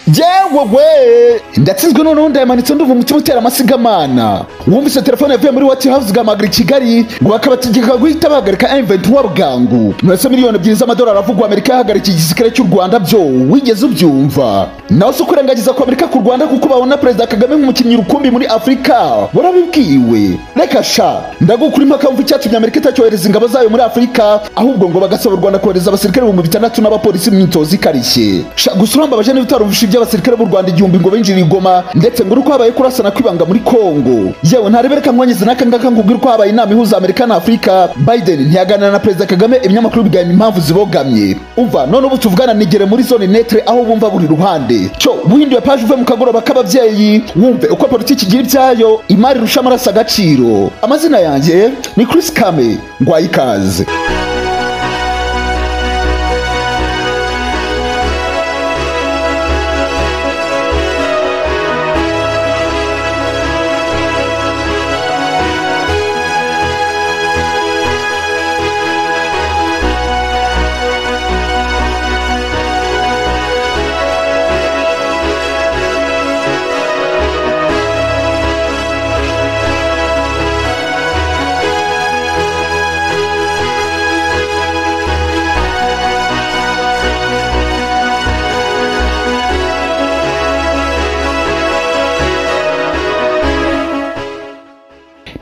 we ndatsinzwe noneho ndayamanitse ndumva umutima utera amasigamana wumvise telefone yavuye muri wati hawuzi igahamagara i kigali ngo bakabategeka guhita bahagarika M23 bwangu murase miliyoni ebyiri z'amadolari avugwa amerika yahagarika igisirikare cy'u rwanda byo wigeze ubyumva nawe si ukurengagiza ku amerika ku rwanda kuko babona perezida kagame nk'umukinnyi rukumbi muri afurika warabibwiwe reka sha ndagukura impaka wumva icyatumye amerika itacyohereza ingabo zayo muri afurika ahubwo ngo bagasaba u rwanda kohereza abasirikare ibihumbi bitandatu n'abapolisi mu myitozo ikarishye sha gusa urambabaje niba utarumvishe iby'abasirikare b'u rwanda igihumbi ngo binjire i goma ndetse ngo uko habaye kurasana kwibanga muri kongo yewe ntarebe reka nkwangize n'aka ngaka nkubwire uko habaye inama ihuza amerika na afurika biden ntiyaganira na perezida kagame ibinyamakuru biganya impamvu zibogamye umva none ubu tuvugana nigere muri zone netre aho bumva buri ruhande cyo buhinduye paje uve mu kagoroba k'ababyeyi wumve uko politiki igira ibyayo imari irusha amaraso agaciro amazina yanjye ni chris kame ngwaye ikaze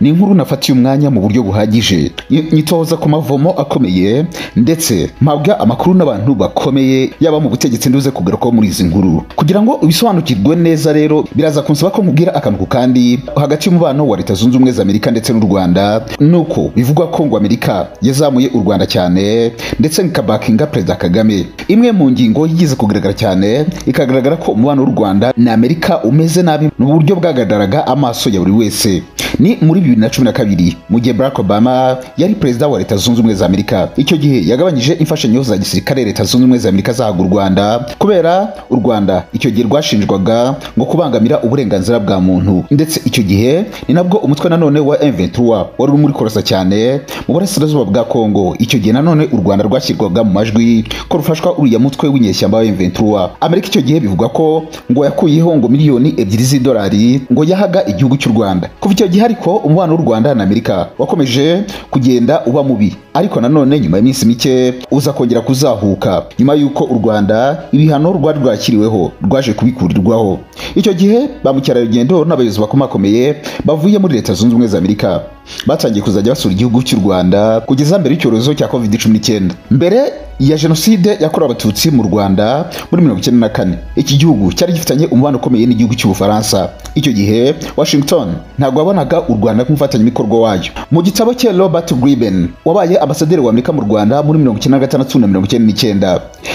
ni inkuru nafatiye umwanya mu buryo buhagije Nyi- nyitoza ku mavomo akomeye ndetse mpabwa amakuru n'abantu bakomeye yaba mu butegetsi nduze kugarukaho muri izi nkuru kugira ngo ubisobanukirwe neza rero biraza kunsaba ko nkubwira akantu ku kandi hagati y'umubano wa leta zunze ubumwe za amerika ndetse n'u rwanda ni uko bivugwa ko ngo amerika yazamuye u rwanda cyane ndetse ikabakinga perezida kagame imwe mu ngingo yigize kugaragara cyane ikagaragara ko umubano w'u rwanda na amerika umeze nabi mu buryo bwagaragaraga amaso ya buri wese ni muri bibiri na cumi na kabiri mu gihe barack obama yari perezida wa leta zunze ubumwe za amerika icyo gihe yagabanyije imfashanyo za gisirikare leta zunze ubumwe za amerika zahaga u rwanda kubera u rwanda icyo gihe rwashinjwaga ngo kubangamira uburenganzira bwa muntu ndetse icyo gihe ni nabwo umutwe nanone wa m23 wari urimo urikorosa cyane mu burasirazuba bwa kongo icyo gihe nanone u rwanda rwashyirwaga mu majwi ko rufashwa uriya mutwe w'inyeshyamba wa m23 amerika icyo gihe bivuga ko ngo yakuyeho ngo miliyoni ebyiri z'idolari ngo yahaga igihugu cy'u rwanda kuva icyo gihe ariko umubano w'u rwanda na amerika wakomeje kugenda uba mubi ariko nanone nyuma y'iminsi mike uza kongera kuzahuka nyuma y'uko u rwanda ibihano rwari rwakiriweho rwaje kubikurirwaho icyo gihe ba mukerarugendo n'abayobozi bakomakomeye bavuye muri leta zunze ubumwe za amerika batangiye kuzajya basura igihugu cy'u rwanda kugeza mbere y'icyorezo cya covid 19 mbere ya jenoside yakorewe abatutsi mu rwanda muri mirongo icyenda na kane iki gihugu cyari gifitanye umubano ukomeye n'igihugu cy'ubufaransa icyo gihe washington ntabwo wabonaga u rwanda nk'umufatanyabikorwa wayo mu gitabo cye robert griben wabaye ambasaderi wa amerika mu rwanda muri mirongo icyenda na gatandatu na mirongo icyenda n'icyenda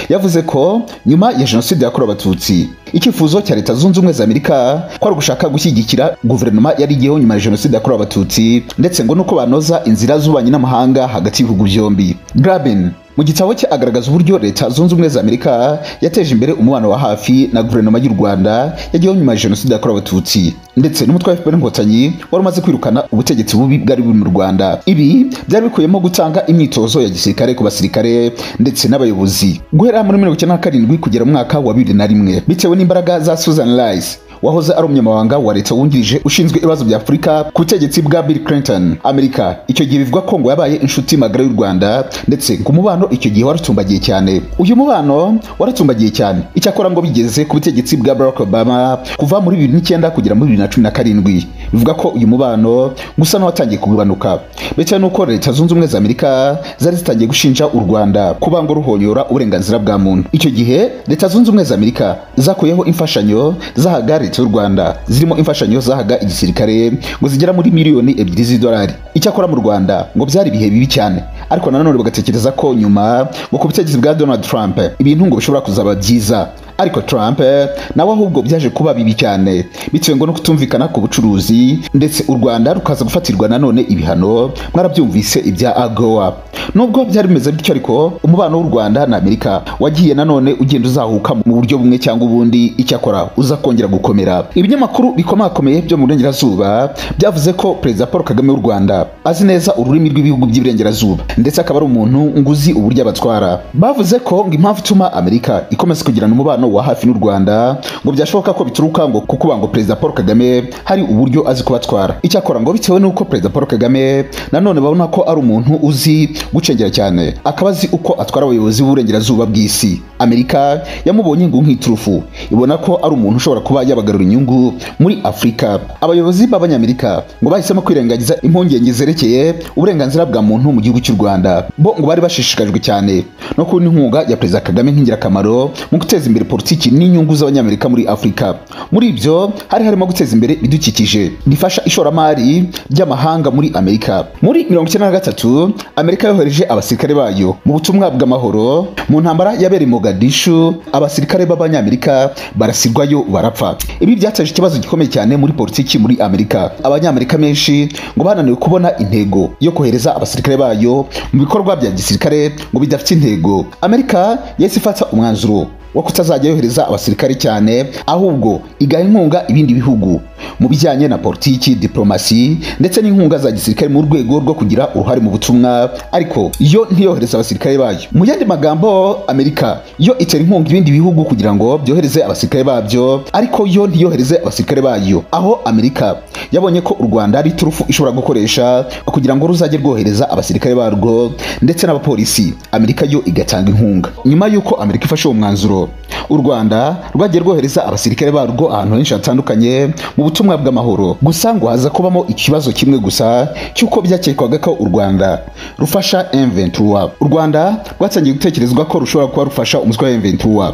yavuze ko nyuma ya jenoside yakorewe abatutsi icyifuzo cya leta zunze ubumwe za amerika kwari ugushaka gushyigikira guverinoma yari igiyeho nyuma ya jenoside yakorewe abatutsi ndetse ngo nuko banoza inzira z'ububanyi n'amahanga hagati y'ibihugu byombi graben mu gitabo cye agaragaza uburyo leta zunze ubumwe za amerika yateje imbere umubano wa hafi na guverinoma y'u rwanda yagiyeho nyuma ya jenoside yakorewe abatutsi ndetse n'umutwe wa fpr inkotanyi wari umaze kwirukana ubutegetsi bubi bwari buri mu rwanda ibi byari bikubiyemo gutanga imyitozo ya gisirikare ku basirikare ndetse n'abayobozi guhera muri mirongo icyenda na karindwi kugera mu mwaka wa bibiri na rimwe bitewe n'imbaraga za susan rice wahoze ari umunyamabanga wa leta wungirije ushinzwe ibibazo bya afurika ku butegetsi bwa bill clinton amerika icyo gihe bivugwa ko ngo yabaye inshuti magara y'u rwanda ndetse ngo umubano icyo gihe waratumbagiye cyane uyu mubano waratumbagiye cyane icyakora ngo bigeze ku butegetsi bwa barack obama kuva muri bibiri n'icyenda kugera muri bibiri na cumi na karindwi bivuga ko uyu mubano gusa n'uwatangiye kugabanuka bitewe n'uko leta zunze ubumwe za amerika zari zitangiye gushinja u rwanda kuba ngo ruhonyora uburenganzira bwa muntu icyo gihe leta zunze ubumwe za amerika zakuyeho imfashanyo zahaga leta y'u rwanda zirimo imfashanyo zahaga igisirikare ngo zigera muri miliyoni ebyiri z'idolari icyakora mu rwanda ngo byari ibihe bibi cyane ariko nanone bagatekereza ko nyuma ngo ku butegetsi bwa donald trump ibintu ngo bishobora kuzaba byiza ariko Trump eh, nawe ahubwo byaje kuba bibi cyane bitewe ngo no kutumvikana ku bucuruzi ndetse u Rwanda rukaza gufatirwa nanone ibihano mwarabyumvise ibya AGOA nubwo byari bimeze bityo ariko umubano w'u Rwanda na Amerika wagiye nanone ugenda uzahuka mu buryo bumwe cyangwa ubundi icyakora uza kongera gukomera ibinyamakuru bikomakomeye byo mu burengerazuba byavuze ko perezida Paul Kagame w'u Rwanda azi neza ururimi rw'ibihugu by'iburengerazuba ndetse akaba ari umuntu nguzi uburyo abatwara bavuze ko ngo impamvu ituma Amerika ikomeza kugirana umubano umubano wa hafi n'u Rwanda ngo byashoboka ko bituruka ngo kuko ngo Perezida Paul Kagame hari uburyo azi kubatwara icyakora ngo bitewe n'uko Perezida Paul Kagame nanone babona ko ari umuntu uzi gucengera cyane akaba azi uko atwara abayobozi b'uburengerazuba bw'isi Amerika yamubonye ngo nk'iturufu ibona ko ari umuntu ushobora kuba yabagarura inyungu muri Afurika abayobozi b'abanyamerika ngo bahisemo kwirengagiza impungenge zerekeye uburenganzira bwa muntu mu gihugu cy'u Rwanda bo ngo bari bashishikajwe cyane no kubona inkunga ya Perezida Kagame nk'ingirakamaro mu guteza imbere politiki n'inyungu z'abanyamerika muri Afurika muri ibyo hari harimo guteza imbere ibidukikije rifasha ishoramari ry'amahanga muri Amerika muri mirongo icyenda na gatatu Amerika yohereje abasirikare bayo mu butumwa bw'amahoro mu ntambara yabereye Mogadishu abasirikare b'abanyamerika barasirwayo barapfa ibi byateje ikibazo gikomeye cyane muri politiki muri Amerika abanyamerika menshi ngo bananiwe kubona intego yo kohereza abasirikare bayo mu bikorwa bya gisirikare ngo bidafite intego Amerika yahise ifata umwanzuro wo kutazajya yohereza abasirikare cyane ahubwo igaha inkunga ibindi bihugu mu bijyanye na politiki diplomasi ndetse n'inkunga za gisirikare mu rwego rwo kugira uruhare mu butumwa ariko yo ntiyohereza abasirikare bayo mu yandi magambo amerika yo itera inkunga ibindi bihugu kugira ngo byohereze abasirikare babyo ariko yo ntiyohereze abasirikare bayo aho amerika yabonye ko u rwanda ari turufu ishobora gukoresha kugira ngo ruzajye rwohereza abasirikare barwo ndetse n'abapolisi amerika yo igatanga inkunga nyuma y'uko amerika ifashe uwo mwanzuro u rwanda rwagiye rwohereza abasirikare barwo ahantu henshi hatandukanye mu butumwa bw'amahoro gusa ngo haza kubamo ikibazo kimwe gusa cy'uko byakekwaga ko u rwanda rufasha M23 u rwanda rwatangiye gutekerezwa ko rushobora kuba rufasha umutwe wa M23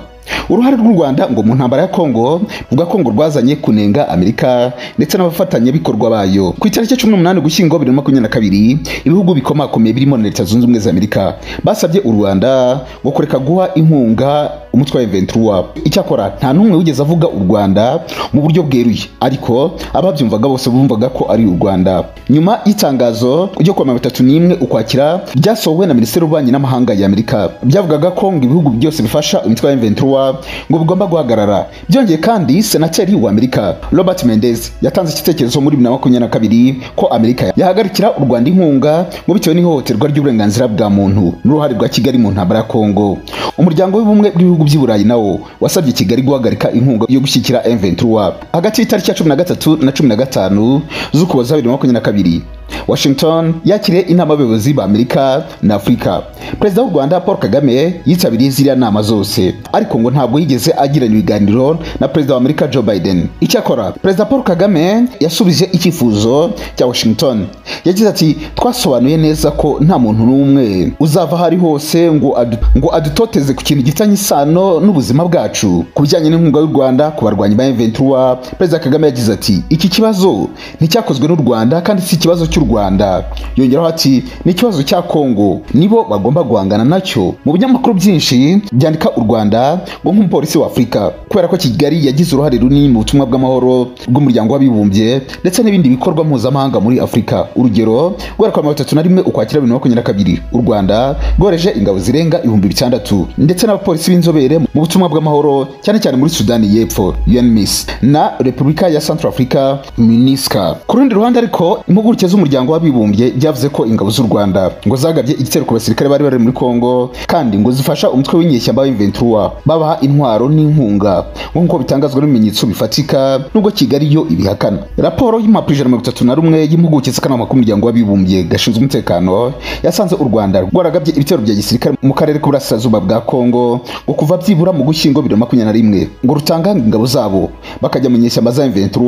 uruhare rw'u rwanda ngo mu ntambara ya kongo ruvuga ko ngo rwazanye kunenga amerika ndetse n'abafatanyabikorwa bayo ku itariki cumi n'umunani ugushyingo bibiri na makumyabiri na kabiri ibihugu bikomakomeye birimo na leta zunze ubumwe za amerika basabye u rwanda ngo kureka guha inkunga umutwe wa M23 icyakora nta n'umwe wigeze avuga u rwanda mu buryo bweruye ariko ababyumvaga bose bumvaga ko ari u rwanda nyuma y'itangazo ryo kuwa mirongo itatu n'imwe ukwakira ryasohowe na minisiteri y'ububanyi n'amahanga ya amerika byavugaga ko ngo ibihugu byose bifasha umutwe wa M23 ngo bigomba guhagarara byongeye kandi senateri wa amerika robert mendez yatanze igitekerezo muri bibiri na makumyabiri na kabiri ko amerika yahagarikira u rwanda inkunga ngo bitewe n'ihohoterwa ry'uburenganzira bwa muntu n'uruhare rwa kigali mu ntambara ya kongo umuryango w'ubumwe bw'ibihugu by'i burayi nawo wasabye kigali guhagarika inkunga yo gushyigikira M23 hagati y'itariki ya cumi na gatatu na cumi na gatanu z'ukuboza bibiri na makumyabiri na kabiri Washington yakiriye inama y'abayobozi ba Amerika na Afurika. Perezida w'u Rwanda Paul Kagame yitabiriye ziriya nama zose, ariko ngo ntabwo yigeze agirana ibiganiro na Perezida wa Amerika Joe Biden. Icyakora Perezida Paul Kagame yasubije icyifuzo cya Washington, yagize ati twasobanuye neza ko nta muntu n'umwe uzava aho ari hose ngo adu, ngo adutoteze ku kintu gitanye isano n'ubuzima bwacu. Ku bijyanye n'inkunga y'u Rwanda ku barwanyi ba M23, Perezida Kagame yagize ati iki kibazo nticyakozwe n'u Rwanda kandi si ikibazo cy'u Rwanda yongeraho ati ni ikibazo cya Kongo nibo bagomba guhangana nacyo mu binyamakuru byinshi byandika u Rwanda ngo nk'umupolisi wa Afurika kubera ko Kigali yagize uruhare runini mu butumwa bw'amahoro bw'umuryango w'abibumbye ndetse n'ibindi bikorwa mpuzamahanga muri Afurika urugero guhera kwa mirongo itatu na rimwe ukwakira bibiri na makumyabiri na kabiri u Rwanda rwohereje ingabo zirenga ibihumbi bitandatu ndetse n'abapolisi b'inzobere mu butumwa bw'amahoro cyane cyane muri Sudani y'Epfo UNMISS na Repubulika ya Central Africa MINUSCA ku rundi ruhande ariko impuguke z'umuryango umuryango w'abibumbye byavuze ko ingabo z'u Rwanda ngo zagabye igitero ku basirikare bari bari muri Kongo kandi ngo zifasha umutwe w'inyeshyamba w'M23 babaha intwaro n'inkunga nk'uko bitangazwa n'ibimenyetso bifatika nubwo Kigali yo ibihakana raporo y'impapuro ijana mirongo itatu na rumwe y'impuguke z'akanama k'umuryango w'abibumbye gashinzwe umutekano yasanze u Rwanda rwaragabye ibitero bya gisirikare mu karere k'uburasirazuba bwa Kongo ngo kuva byibura mu gushyingo bibiri na makumyabiri na rimwe ngo rutanga ingabo zabo bakajya mu nyeshyamba za M23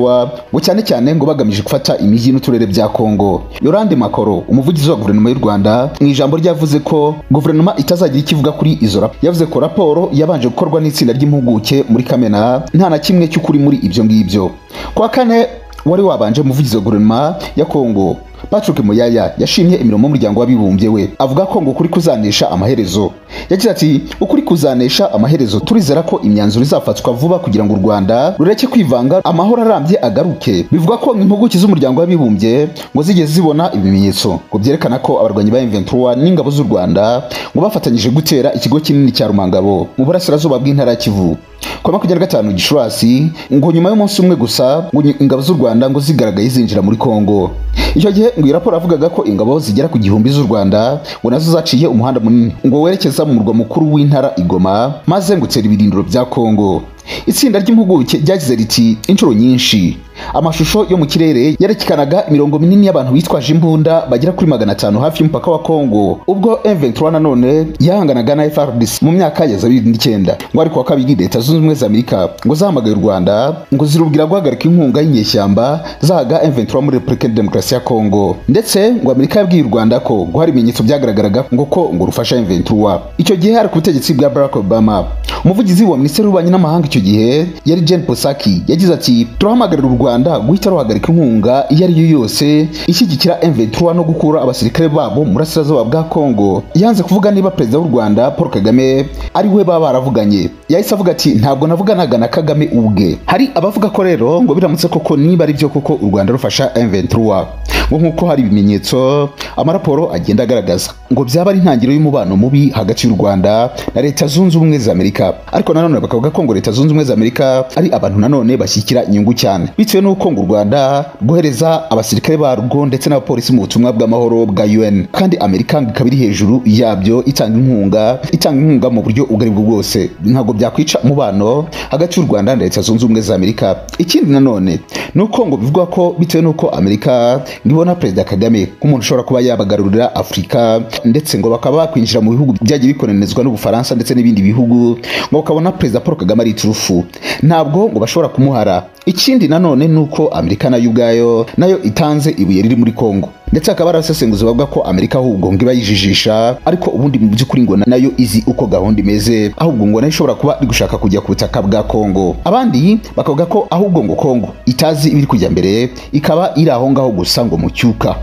ngo cyane cyane ngo bagamije gufata imijyi n'uturere bya Kongo Yolande Makoro umuvugizi wa guverinoma y'u Rwanda mu ijambo ryavuze ko guverinoma itazagira ikivuga kuri izo raporo yavuze ko raporo yabanje gukorwa n'itsinda ry'impuguke muri Kamena nta na kimwe cy'ukuri muri ibyo ngibyo kwa kane wari wabanje umuvugizi wa guverinoma ya Kongo Patrick Muyaya yashimye imirimo y'umuryango w'abibumbye we avuga ko ngo ukuri kuzanesha amaherezo yagize ati ukuri kuzanesha amaherezo turizera ko imyanzuro izafatwa vuba kugira ngo u Rwanda rureke kwivanga amahoro arambye agaruke bivuga ko impuguke z'umuryango w'abibumbye ngo zigeze zibona ibimenyetso ngo byerekana ko abarwanyi ba M23 n'ingabo z'u Rwanda ngo bafatanyije gutera ikigo kinini cya Rumangabo mu burasirazuba bw'intara ya Kivu ku wa makumyabiri na gatanu gicurasi ngo nyuma y'umunsi umwe gusa ngo nyi- ingabo z'u rwanda ngo zigaragaye zinjira muri kongo icyo gihe ngo iyi raporo yavugaga ko ingabo zigera ku gihumbi z'u rwanda ngo nazo zaciye umuhanda munini ngo werekeza mu murwa mukuru w'intara igoma maze ngo utsera ibirindiro bya kongo itsinda ry'impuguke ryagize riti inshuro nyinshi amashusho yo mu kirere yerekanaga imirongo minini y'abantu bitwaje imbunda bagera kuri magana atanu hafi y'umupaka wa kongo ubwo M23 nanone yahanganaga na FARDC mu myaka ya za bibiri n'icyenda ngo ariko wa kabiri leta zunze ubumwe za amerika ngo zahamagaye u rwanda ngo zirubwira guhagarika inkunga y'inyeshyamba zahaga M23 muri repubulika demokarasi ya kongo ndetse ngo amerika yabwiye u rwanda ko ngo hari ibimenyetso byagaragaraga ngo ko ngo rufasha M23 icyo gihe hari ku butegetsi bwa barack obama umuvugizi wa minisiteri y'ububanyi n'amahanga icyo gihe yari Jen Psaki yagize ati turahamagarira u Rwanda guhita ruhagarika inkunga iyo ari yo yose ishyigikira M23 no gukura abasirikare babo mu burasirazuba bwa Kongo yanze kuvuga niba perezida w'u Rwanda Paul Kagame ari we baba baravuganye yahise avuga ati ntabwo navuganaga na Kagame ubwe hari abavuga ko rero ngo biramutse koko niba ari byo koko u Rwanda rufasha M23 ngo nk'uko hari ibimenyetso amaraporo agenda agaragaza ngo byaba ari intangiriro y'umubano mubi hagati y'u Rwanda na Leta Zunze Ubumwe za Amerika ariko nanone bakavuga ko ngo Leta Zunze Ubumwe za Amerika ari abantu nanone bashyigikira inyungu cyane bitewe n'uko ngo u Rwanda rwohereza abasirikare barwo ndetse n'abapolisi mu butumwa bw'amahoro bwa UN kandi Amerika ngo ikaba iri hejuru yabyo itanga inkunga itanga inkunga mu buryo ubwo ari bwo bwose ntabwo byakwica umubano hagati y'u Rwanda na Leta Zunze Ubumwe za Amerika ikindi nanone ni uko ngo bivugwa ko bitewe n'uko Amerika ngibona Perezida Kagame nk'umuntu ushobora kuba yabagarurira Afurika ndetse ngo bakaba bakwinjira mu bihugu byagiye bikononezwa n'Ubufaransa ndetse n'ibindi bihugu ngo ukabona Perezida Paul Kagame ari iturufu ntabwo ngo bashobora kumuhara ikindi nanone ni uko Amerika nayo ubwayo nayo itanze ibuye riri muri Kongo ndetse hakaba hari abasesenguzi bavuga ko Amerika ahubwo ngo iba yijijisha ariko ubundi mu by'ukuri ngo nayo izi uko gahunda imeze ahubwo ngo nayo ishobora kuba iri gushaka kujya ku butaka bwa Kongo abandi bakavuga ko ahubwo ngo Kongo itazi ibiri kujya mbere ikaba iri aho ngaho gusa ngo mu cyuka